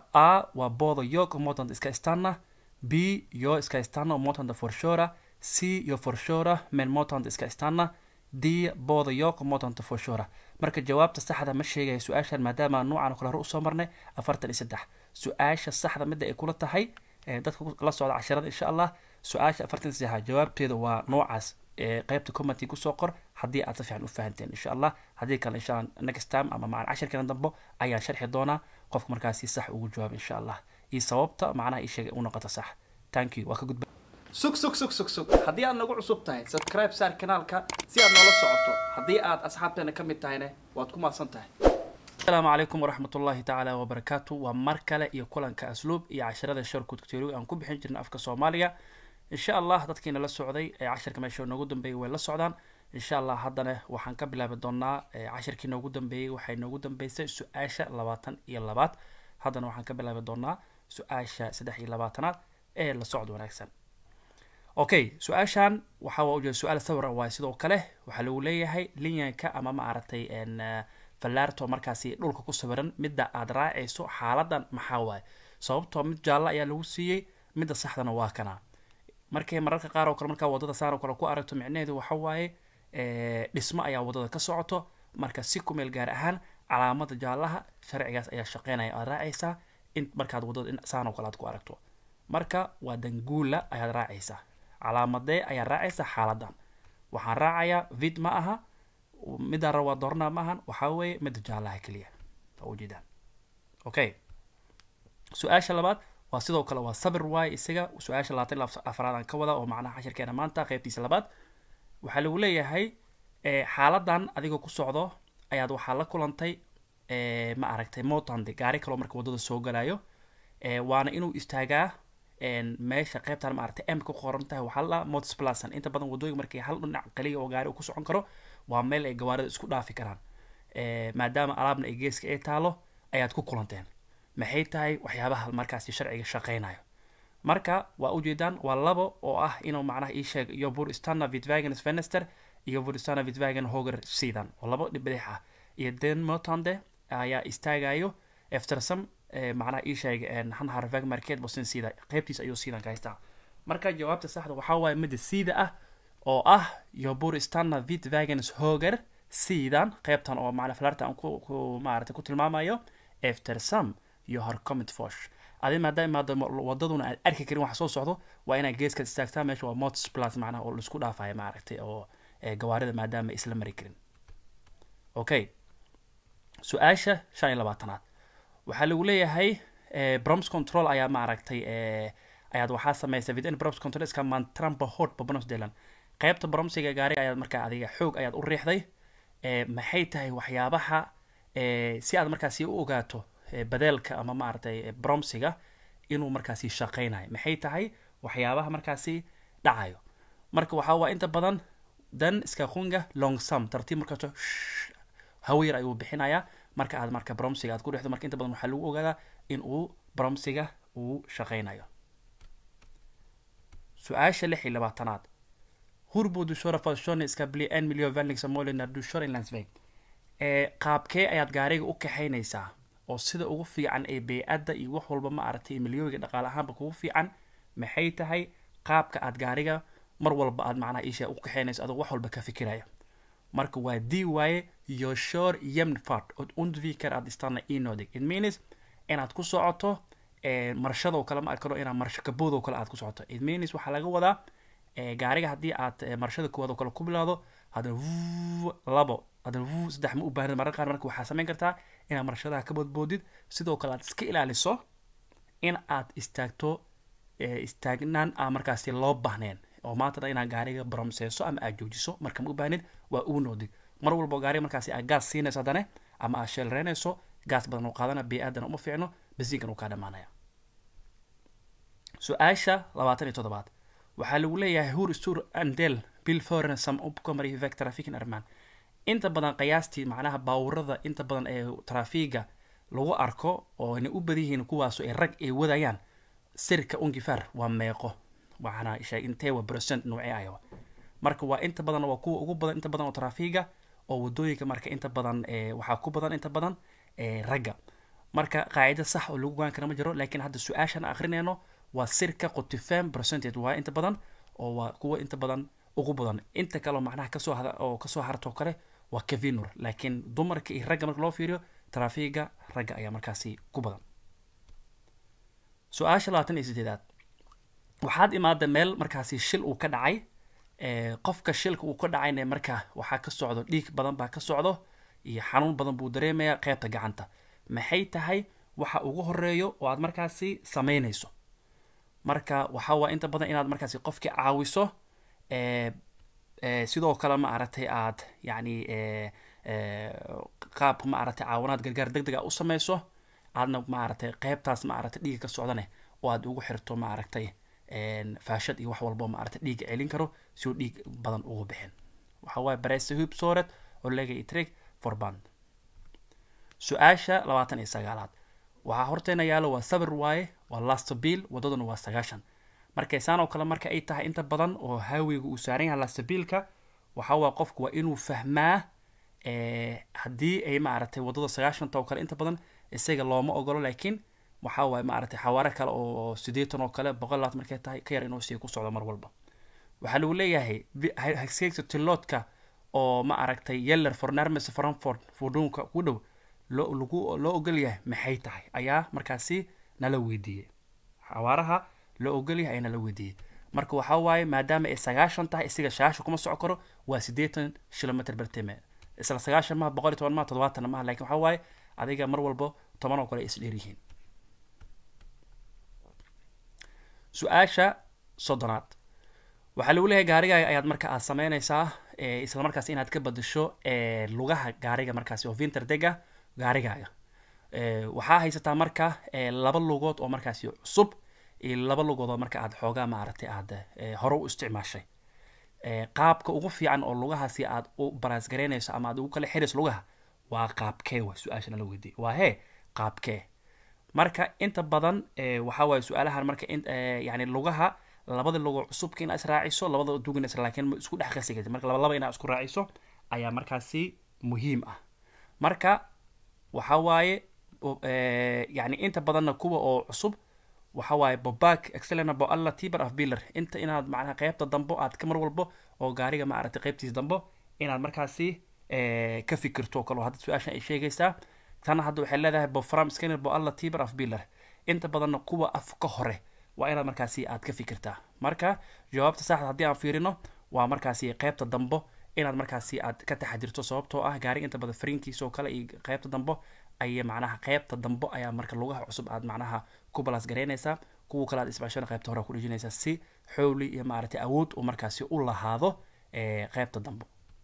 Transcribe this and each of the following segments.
a waa bodo yok motanta iska stanna b yo iska stanna motanta forshora c yo forshora men motanta iska stanna d bodo yok motanta forshora marka jawaabta saxda ma sheegaya su-aashan maadaama nuucan kale hore usoo marnay afartan iyo saddex su-aasha saxda midda ay kula tahay dadka la socda casharada insha allah su-aasha afartan saddexa jawaabteeda waa noocaas qeybta commenty kusoo qor haddii aad si fiican u fahanteen insha allah haddii kale insha allah next time ama macna cashirkeena dambo ayaan sharxi doonaa qofka markaasi sax ugu jawaab insha allah iyo sababta macnaha ii sheegay u noqoto sax thank you waa ka gudba sug sug sug sug sug haddii aad nagu cusub tahay subscribe saar kanaalka si aad noola socoto haddii aad asxaabteena ka mid tahayne waad ku maadsan tahay asalaamu calaykum waraxmat ullahi tacaala wabarakaatu waa mar kale iyo kulanka asluub iyo casharada sharkudka teoriga aan ku bixin jirna afka soomaaliga insha allah dadkiina la socday ee cashirka meesha noogu dambeeyay way la socdaan insha allah haddana waxaan ka bilaabi doonaa cashirkii noogu dambeeyey waxay noogu dambeysay su-aasha labaatan iyo labaad haddana waxaan ka bilaabi doonaa su-aasha saddex iyo labaatanaad ee la socod wanaagsan okay su-aashan waxa waa ujeeda su-aal sawir waay sidoo kale waxaa lagu leeyahay linyanka ama ma aragtay fallaarto markaasi dhulka ku sawiran midda aad raacayso xaaladan maxaa waaye sababtoo mid jaalla ayaa lagu siiyey midda saxdana waa kana markay mararka qaar oo kale markaa wadada saan oo kale ku aragto micnaheedu waxa waaye dhismo ayaa wadada ka socoto marka si ku meel gaar ahaan calaamada jaallaha sharcigaas ayaa shaqeynaya aad raacaysaa in markaad wadada saan oo kale aad ku aragto marka waa danguula ayaad raacaysaa calaamadee ayaad raacaysaa xaaladan waxaan raacayaa vid ma aha midaan rabaa doornaa ma ahan waxaa weeye midda jaallaha keliya waa ujeedaan okay su-aasha labaad waa sidoo kale waa sabir waay isaga su-aasha labaatan afraad aan ka wada oo macnaha cashirkeena maanta qeybtiisa labaad waxaa lagu leeyahay xaaladan adigoo ku socdo ayaad waxaa la kulantay ma aragtay motande gaari kaloo marka wadada soo galayo waana inuu istaagaa meesha qeybtan ma aragtay m ka qoran tahay waxaa la mots plasan inta badan wadooyinka markii hal dhinac kaliya oo gaari uu ku socon karo waa meel ay gawaarida isku dhaafi karaan maadaama alaabna ay geeska ay taalo ayaad ku kulanteen maxay tahay waxyaabaha markaasi sharciga shaqeynayo marka waa ujeedaan waa labo oo ah inuu macnaha ii sheeg iyo burstana vitvagen fenester iyo burstana vitvagen hoger sidan oo labo dhibadix ah iyo den motande ayaa istaagayo eftersam macnaha ii sheeg hanharvag market bosin sida qeybtiis ayuu sidan ka haystaa marka jawaabta saxda waxaa waaye midda sida ah oo ah iyo burstana vitvagens hoger sidan qeybtan oo macna flarta aan ku ku maarata ku tilmaamayo eftersam iyo horcomit fosh adi maadaama wadaduna aad arki karin waxa soo socdo waa inaad geeskaad istaagtaa meesha waa mots plus macnaha oo laisku dhaafayo maaragtay oo gawaarida maadaama isla mari karin okay su-aasha shan iyo labaatanaad waxaa lagu leeyahay broms control ayaa maaragtay ayaad waxaa sameysay within broms control iska mantrampa hot bobonos delan qeybta bromsiga gaariga ayaad markaa adiga xoog ayaad u riixday maxay tahay waxyaabaha si aad markaasi u ogaato badeelka ama maaragtay bromsiga inuu markaasi shaqeynayo maxay tahay waxyaabaha markaasi dhacayo marka waxaa waa inta badan dan iska qunga longsum tartiib markaaso hawayar ayuu bixinayaa marka aad marka bromsiga aad ku dhexdo marka inta badan waxaa lagu ogaadaa in uu bromsiga uu shaqeynayo su-aasha lix iyo labaatanaad hurbo dushora fashone iska bli n milio vanling samolina dushora in lansveg qaabkee ayaad gaariga u kaxaynaysaa oo sida ugu fiican ee bey-adda iyo wax walba ma aragtay milyooyiga dhaqaale ahaanba kugu fiican maxay tahay qaabka aad gaariga mar walba aad macnaha isha u kaxeynayso adoo wax walba ka fikiraya marka waa d waaye yoshor yemfart od undviker aad istana inodig it means inaad ku socoto marshadoo kale ma arkano inaad marsho kaboodoo kale aad ku socoto it means waxaa laga wadaa gaariga haddii aad marshada koowaad oo kale ku bilaado haddana labo haddana saddex ma u baahnid mararka qaar marka waxaa samayn kartaa inaad marshadaha ka boodboodid sidoo kale aad iska ilaaliso in aad istaagto istaagnaan aan markaasi loo baahneen oo maanta dhan inaad gaariga bromseyso ama aad joojiso marka ma u baahnid waa uu noodig mar walbo gaariga markaasi aad gaas siinayso haddana ama aad sheelreynayso gaas badan uu qaadana bey-aadana uma fiicno basiinkan uu kaa dhamaanaya su-aasha labaatan iyo toddobaad waxaa lagu leeyahay hur stur andel bill foren sam upcomary vec trafikin arman inta badan qiyaastii macnaha baawurada inta badan ee trafiga lagu arko oo inay u badan yihiin kuwaaso ay rag ay wadayaan sirka ungifar waa meeqo waxaana sheeg intee waa percent noocee ayawa marka waa inta badan waa kuwa ugu badan inta badan oo trafiga oo wadooyinka marka inta badan waxaa ku badan inta badan ragga marka qaacida sax oo lagu gaan kara ma jiro laakiin hadda su-aashan akrinayno waa sirka qutifam percentage waa inta badan oo waa kuwa inta badan ugu badan inta kaleo macnaha kasoo hada oo kasoo hartoo kale waa kavinur laakiin dumarka iyo ragga marka loo fiiriyo trafiga ragga ayaa markaasi ku badan su-aasha labaatan iyo sideedaad waxaad imaada meel markaasi shil uu ka dhacay qofka shilka uu ka dhacayna marka waxaa ka socdo dhiig badan baa ka socdo iyo xanuun badan buu dareemaya qeybta gacanta maxay tahay waxa ugu horeeyo oo aad markaasi sameynayso marka waxa waa inta badan inaad markaasi qofkii caawiso sidoo kale ma aragtay aad yacni qaab ma aragtay caawinaad gargaar deg deg a u sameyso aadna ma aragtay qeybtaas ma aragtay dhiiga ka socdane oo aad ugu xirto ma aragtay faashad iyo wax walbo ma aragtay dhiiga celin karo si uu dhiig badan ugu bixin waxa waaye barese hub soret oo lega itreg forband su-aasha labaatan iyo sagaalaad waxaa horteena yaalo waa sabir waaye waa lastabil wadaduna waa sagaashan markay saan oo kale marka ay tahay inta badan oo haawiga uu saaran yahay lastabilka waxa waa qofku waa inuu fahmaa haddii ay maaragtay wadada sagaashanta oo kale inta badan isaga looma ogolo laakiin waxa waaye maaragtay xawaare kale oo sideetan oo kale boqol labaad markay tahay ka yar inuu sii ku socdo mar walba waxaa lagu leeyahay hagseegsa tiloodka oo ma aragtay yeller fornarmes frankfort fudunka ku dhow loo lagu loo ogol yahay maxay tahay ayaa markaasi nala weydiiyey xawaaraha loo ogol yahay ayaa nala weydiiyey marka waxa waaye maadaama ay sagaashan tahay isaga shaasha kuma soco karo waa siddeetan kilometer bertime isla sagaashan maha boqol iyo toban maha toddobaatan maha lakin waxa waaye adiga mar walbo toban oo kale ay isdheer yihiin su-aasha soddonaad waxaa lagu leeyahay gaarigaaga ayaad marka aad sameynaysaa isla markaas inaad ka badasho lugaha gaariga markaasi oo vinter dega gaarigaaga waxaa haysataa marka laba lugood oo markaasi cusub iyo laba lugood oo marka aad xoogaa maaragtay aad hore u isticmaashay qaabka ugu fiican oo lugahaasi aad u baraasgareynayso ama aad ugu kala xirayso lugaha waa qaabkee wa su-aasha nala weydiiy waa hee qaabkee marka inta badan waxa waaye su-aalahan marka yani lugaha labada lugo cusubka inaa israaciso labada dugin is laakiin isku dhex qasi kartid marka laba laba inaa isku raaciso ayaa markaasi muhiim ah marka waxa waaye yani inta badanna kuwa oo cusub waxa waaye bobak excellent bo alla tiber of biller inta inaad macnaha qeybta dambo aad ka mar walbo oo gaariga ma aragtay qeybtiisa dambo inaad markaasi ka fikirto kalo hadda su-aashan ay sheegaysaa tana hadda waxay leedahay bofram scanner bo alla tiber of biller inta badanna kuwa afka hore waa inaad markaasi aad ka fikirtaa marka jawaabta saxda haddii aan fiirino waa markaasi qeybta dambo inaad markaasi aad ka taxadirto sababtoo ah gaariga inta badan fariinkiisa oo kale iyo qeybta dambo ay macnaha qeybta dambo ayaa marka lugaha cusub aad macnaha ku balas garaynaysaa kuwa kale aad isbaashana qeybta hore ku dhejinaysaa si xowli iyo maaragtay awood uu markaasi u lahaado qeybta dambo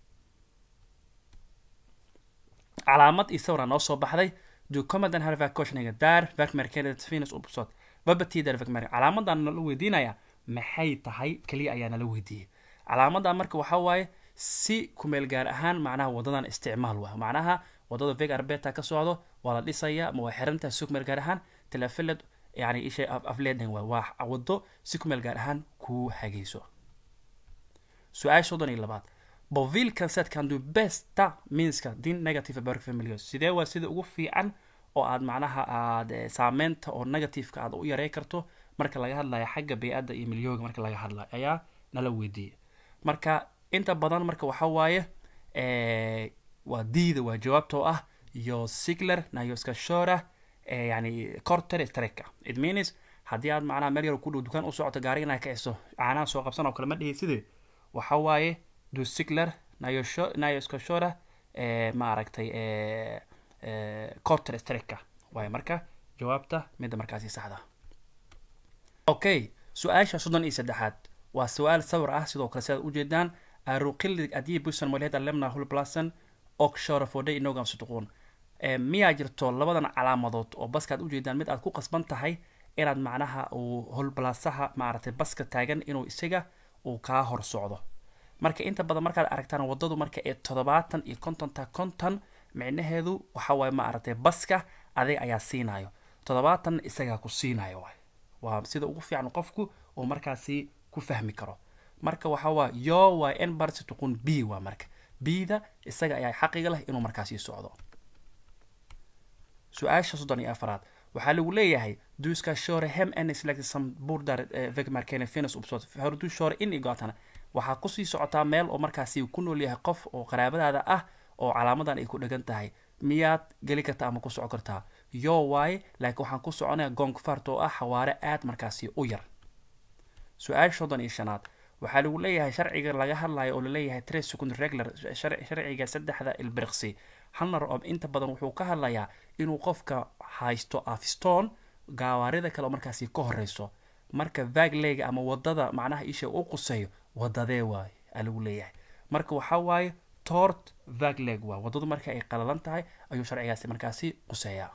calaamad iyo sawira noo soo baxday du commadan harvacoshniga daar verkmerkenet venus upsot babatider verkmer calaamadan nala weydiinaya maxay tahay keliya ayaa nala weydiiyey calaamadan marka waxa waaye si kumeel gaar ahaan macnaha wadadan isticmaal waa macnaha wadada veg arbeta ka socdo waa la dhisaya ama waa xirantahay si kumeel gaar ahaan telefiled yani isha afleden waa waa wado si kumeel gaar ahaan kuu hagayso su-aasha soddon iyo labaad bovil canset can do besta minska din negative berk familios sidee waa sida ugu fiican oo aad macnaha aad saameynta oo negativeka aad u yarey karto marka laga hadlayo xagga bey-adda iyo milyooga marka laga hadlayo ayaa nala weydiiyey marka inta badan marka waxa waaye waa diida waa jawaabtoo ah yo sigler nayoskashora yani corter streka it means haddii aad macnaha meel yar ku dhow dukaan u socoto gaariga inaa kiciso caanaha soo qabsan oo kale ma dhihi sidee waxa waaye du sigler nayosho nayoskashora ma aragtay corter streka waaye marka jawaabta midda markaasi saxda okay su-aasha soddon iyo saddexaad waa su-aal sawir ah sidoo kale si aad ujeedaan aruqillig adii busan molhed alemna hulplasan okshora fodhay inogam sutuquun miyaa jirto labadan calaamadood oo baska aad ujeedaan mid aad ku qasban tahay inaad macnaha uu holbalasaha maaragtay baska taagan inuu isaga uu kaa hor socdo marka inta badan markaad aragtaan wadadu marka ee toddobaatan iyo kontonta konton micnaheedu waxa waaye ma aragtay baska adig ayaa siinayo toddobaatan isagaa ku siinayo waay waa sida ugu fiican qofku uu markaasi ku fahmi karo marka waxa waa yo waa n barsi tuqun b waa marka b-da isaga ayaa xaqiga leh inuu markaasi socdo su-aasha soddon iyo afaraad waxaa lagu leeyahay du ska köra hem en släkt som bor där eh, vägmärkena finns uppstått har du kör in i gatan waxaa kusii socotaa meel oo markaasi ku nool yahay qof oo qaraabadaada ah oo calaamadan ay ku dhegan tahay miyaad geli kartaa ama ku soco kartaa yo waaye laakiin waxaan ku soconaya gongfart oo ah xawaare aad markaasi u yar su-aasha soddon iyo shanaad waxaa lagu leeyahay sharciga laga hadlayo oo laleeyahay tres second regular shar- sharciga saddexda ilbirqsi halnar oo inta badan wuxuu ka hadlayaa inuu qofka haysto afstone gaawaarida kale oo markaasi ka horeyso marka vaglega ama wadada macnaha isha u quseeyo wadadee waaye aa lagu leeyahay marka waxaa waaye tort vagleg waa wadadu marka ay qalalan tahay ayuu sharcigaasi markaasi quseeyaa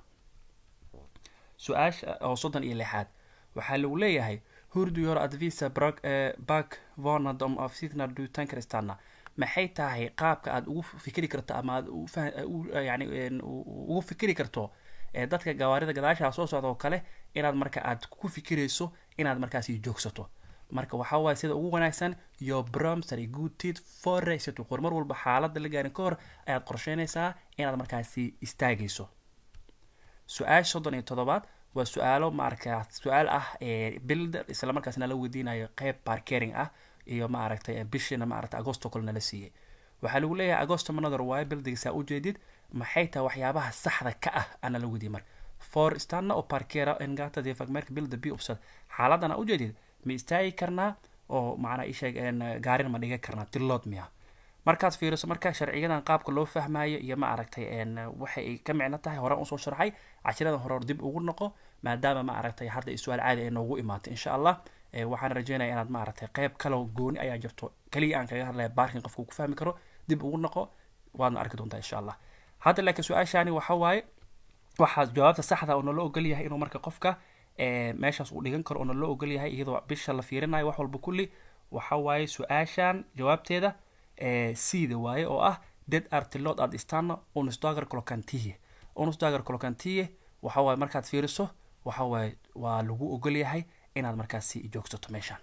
su-aasha oo soddon iyo lixaad waxaa lagu leeyahay hurdu yor advisa brak bak vonad om avsitnar du tänker stanna maxay tahay qaabka aad ugu fikri karto ama aad u fah- u- yani een, u- ugu fikri karto ee dadka gawaarida gadaashaa soo socda oo kale inaad marka aad ku fikirayso inaad markaasi joogsato marka waxaa waaye sida ugu wanaagsan yo bromsary good tit foreysato qor mar walba xaaladda la gaarin ka hor ayaad qorsheynaysaa inaad markaasi istaagayso su-aasha soddon iyo toddobaad waa su-aalo maaragta su-aal ah ee builder isla markaasna la weydiinayo qeyb parkering ah iyo maaragtay bishina maaragta agosto kale nala siiyey waxaa lagu leeyahay agosto manother waaye buildingsaa ujeedid maxay tahay waxyaabaha saxda ka ah ana la weydiiyey marka for stanna oo parkera engata defagmerka builder b upsad xaaladana ujeedid ma istaagi karnaa oo macnaa isheeg een, gaarin ma dhigan karnaa tilood miya markaad fiiriso marka sharciyadan qaabka loo fahmayo iyo ma aragtay een, waxay ay ka micno tahay horaan usoo sharxay cashiradan hore dib ugu noqo maadaama ma aragtay hadda ay su-aal caadi ay noogu imaatay insha allah Eh, waxaan rajeynaya inaad ma aragtay qeyb kaloo gooni ayaa jirto keliya aan kaga hadlaya baarkin qofka uu ku fahmi karo dib ugu noqo waadna arki doontaa insha allah hadda laakiin su-aashaani waxa waaye waxaa jawaabta saxda oo nala ogol yahay inuu marka qofka eh, meeshaas uu dhigan karo oo nala ogol yahay iyadoo bisha la fiirinayo wax walba kulli waxa waaye su-aashan jawaabteeda eh, siida waaye oo ah ded artilod ad istana unusdagar colocantiye unusdagar colocantiye waxa waaye markaad fiiriso waxa waaye waa lagu ogol yahay inaad markaasi joogsato meeshan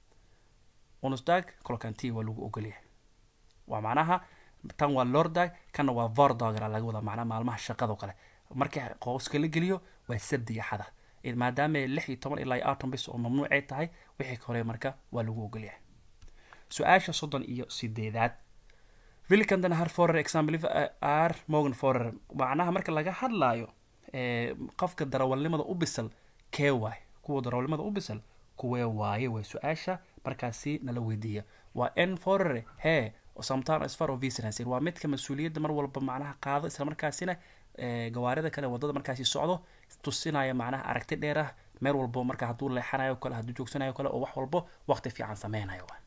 unusdag colocantiye waa lagu ogol yahay waa macnaha tan waa lordag kana waa vordagra laga wadaa macnaha maalmaha shaqado kale markii qooska la geliyo waa sabdi iyo xada Eh, maadaama lix iyo toban ilaa iyo afartan bis oo mamnuucay tahay wixii ka hore marka waa lagu ogolyahay su-aasha soddon iyo sideedaad vilkan den här forer example är mogen forer macnaha marka laga hadlaayo eh, qofka darawalnimada u bisal kee waay kuwa darawalnimada u bisal kuwee waaye way su-aasha markaasi nala weydiiya waa n forere hee samtan sfar of visitancy waa midka mas-uuliyadda mar walba macnaha qaado isla markaasina eh, gawaarida kale wadada markaasi socdo tusinaya macnaha aragti dheer ah meel walbo marka hadduu leexanayo kale hadduu joogsanayo kale oo wax walbo waqti fiican sameynayo waay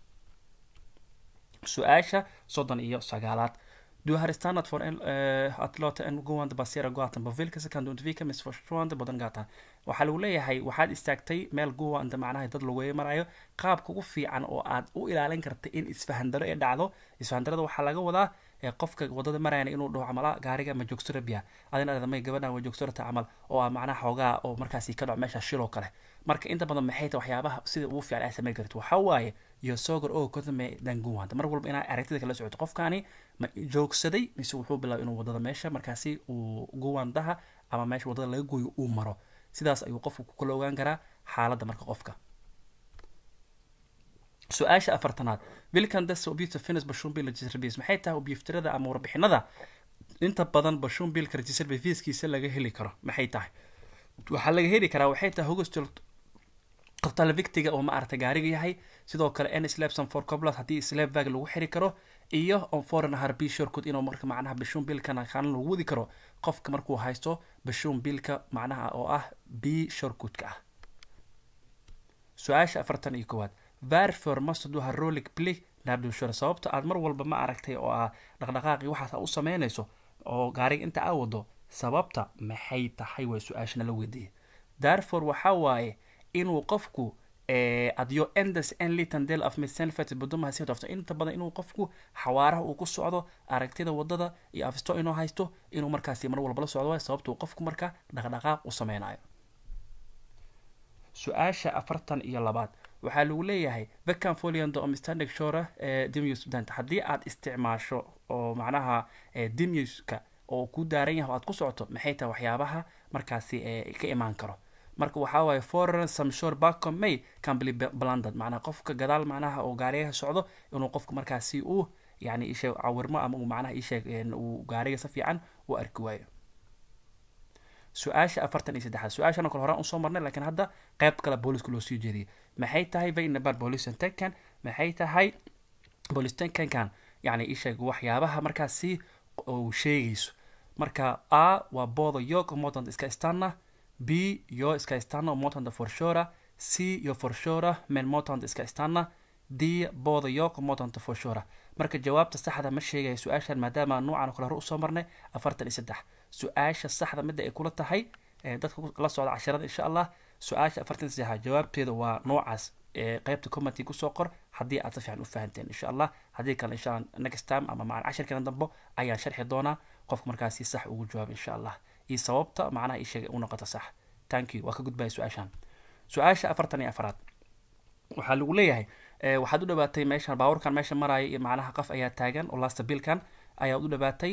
su-aasha soddon iyo sagaalaad Du har stannat för en, eh, att låta en gående passera gatan på vilket sätt kan du undvika missförstående på den gatan waxaa lagu leeyahay waxaad istaagtay meel goanda macnaha dad lagu marayo qaabka ugu fiican oo aad u ilaalin karta in isfahandaro ee dhacdo isfahandarada waxaa laga wadaa ee qofka wadada marayana inuu dhaho camala gaariga ma joogto rabia adina adamay gabadhan waa joogto rata camal oo ah macnaha xoogaa oo markaasi ka dhaco meesha shiloo kale marka inta badan maxay tahay waxyaabaha sida ugu fiican ay samayn karto waxaa waaye iyo sogor oo kodame danguwanta mar walba inaa aragtida kala socoto qofkani ma joogsaday mise wuxuu bilaabay inuu wadada meesha markaasi uu guwandaha ama meesha wadada laga gooyo uu maro sidaas ayuu qofku ku kala ogaan karaa xaaladda marka qofka su-aasha afartanaad wilkan des objective finish bashumbil register base maxay tahay objeftirada ama warbixinada inta badan bashumbilka register basekiisa laga heli karo maxay tahay waxaa laga heli karaa waxay tahay hogostil qabtala victiga oo ma aragtay gaariga yahay sidoo kale n slabson for coblat haddii slab bag lagu xiri karo iyo on foreign harbi shortcut inuu marka macnaha bashun bilkana kaalan lagu wadi karo qofka markuu haysto bashun bilka macnaha oo ah b shortcutka ah su-aasha afartan iyo koowaad varfor must du ha rolig pli nabdushore sababta aad mar walba ma aragtay oo ah dhaqdhaqaaqii waxaas aa u sameynayso oo gaariga inta aa wado sababta maxay tahay waa su-aashana la weydiiyay darfor waxaa waaye inuu qofku adyo endes en litan del of misenfet budumaha sii dofto inta badan inuu qofku xawaaraha uu ku socdo aragtida wadada iyo afisto inuu haysto inuu markaasi mar walba la socdo waay sababta uu qofku marka dhaqdhaqaaq u sameynayo su-aasha afartan iyo labaad waxaa lagu leeyahay vecan foliando omstandig shora dimius dant haddii aad isticmaasho oo macnaha dimiuska oo ku daaran yahay oo aad ku socoto maxay tahay waxyaabaha markaasi ka imaan karo marka waxaa waaye foreign some sure backom may can be blended macnaha qofka gadaal macnaha oo gaarigaha socdo inuu qofka markaasi uu yani isheeg cawirmo ama uu macnaha isheeg uu gaariga si fiican u arki waayo su-aasha afartan iyo saddexaad su-aashana kale horaan usoo marnay lakiin hadda qeyb kale booliska loo sii jeediyay maxay tahay vainabar policentenkan maxay tahay policentenkan yani isheeg waxyaabaha markaasi uu sheegayso marka a waa booda yok motant iska istana b yo iska istana motant forshora c yo forshora men motant iska istana d booda yok motant forshora marka jawaabta saxda ma sheegaya su-aashan maadaama nuucan kale hore usoo marnay afartan iyo saddex su-aasha saxda midda ay kula tahay dadka la socda cashirada insha allah su-aasha afartan saddexa jawaabteeda waa noocaas qeybta commenty kusoo qor haddii aad si fiican u fahanteen insha allah haddii kale insha allah next time ama macna cashirkeena dambo ayaan sharxi doonaa qofka markaasi sax ugu jawaab insha allah iyo sababta macnaha isheegay u noqota sax thank you waa ka gudbaya su-aashan su-aasha afartan iyo afaraad waxaa lagu leeyahay waxaad u dhawaatay meeshan baabuurkan meesha maraya iyo macnaha qof ayaa taagan oo lasta bilkan ayaad u dhawaatay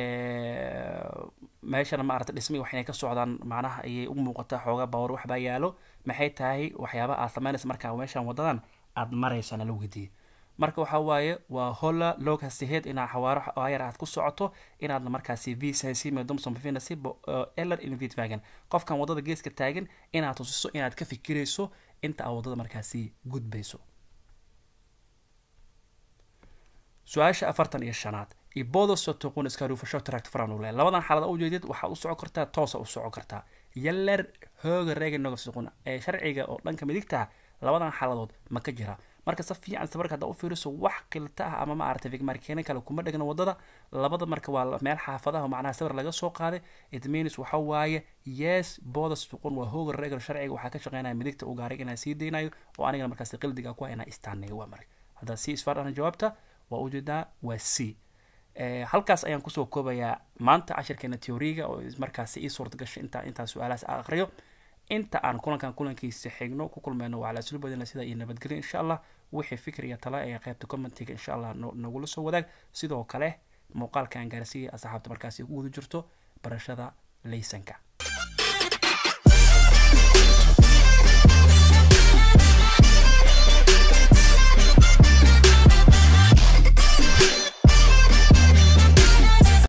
meeshana maarata dhismi waxinay ka socdaan macnaha ayay u muuqataa xoogaa baabuur waxbaa yaalo maxay tahay waxyaaba aad samaynaysa markaa meeshan wadadan aad maraysana la weydiiyey marka waxaa waaye waa hola log hastiheed inaad xawaaro ayar aad ku socoto inaadna markaasi v sensime domson finasi eller invitvagan qofkan wadada geeska taagan inaad tusiso inaad ka fikirayso inta aad wadada markaasi gudbayso su-aasha afartan iyo shanaad ibodo sotoqun iskarufasho tract franule labadan xaalad u jeedid waxaad u socon kartaa toosa u socon kartaa yaller hooga reeganoga soqun ee sharciga oo dhanka midigta labadan xaaladood ma ka jira marka si fiican sabarka haddaa u fiiriso wax qilta ah ama maaragtay vigmarkeena kale kuma dhegna wadada labada marka waa meel xaafadaha macnaha sawir laga soo qaaday idmenis waxa waaye yes booda suqun waa hooga reegal sharciga waxaa ka shaqeynaya midigta uu gaariga inaa sii daynayo oo anigana markaasi qildiga ku inaa istaaneeyo waa marka haddaa si isfaadhana jawaabta waa ujeedaa waa c halkaas ayaan kusoo koobayaa maanta cashirkeena teoriga oo markaasi ii suurta gashay intaa intaa su-aalahaas a aqriyo inta aan kulankan kulankiisa xigno ku kulmayno waa cala sulubadina sida iyo nabadgelyo insha allah wixii fikir iyo tala ee qaybta commentiga insha allah nagula soo wadaag sidoo kale muuqaalka aan gaarsiiyay asxaabta markaasi ugu guda jirto barashada laysanka